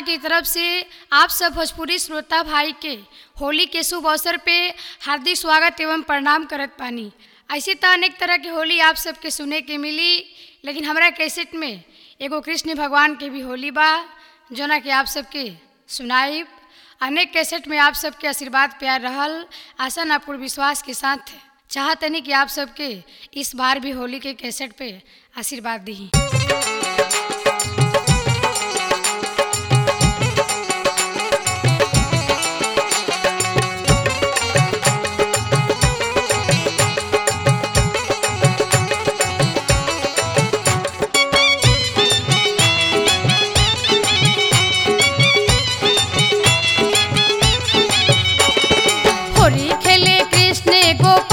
की तरफ से आप सब भोजपुरी श्रोता भाई के होली के शुभ अवसर पे हार्दिक स्वागत एवं प्रणाम करत पानी ऐसे तो अनेक तरह के होली आप सबके सुने के मिली लेकिन हमरा कैसेट में एगो कृष्ण भगवान के भी होली बा जोना कि आप सबके सुनाइब अनेक कैसेट में आप सबके आशीर्वाद प्यार रहल आशा ना पूर्ण विश्वास के साथ चाहतनी कि आप सबके इस बार भी होली के कैसेट पे आशीर्वाद दी होली खेले कृष्ण गोप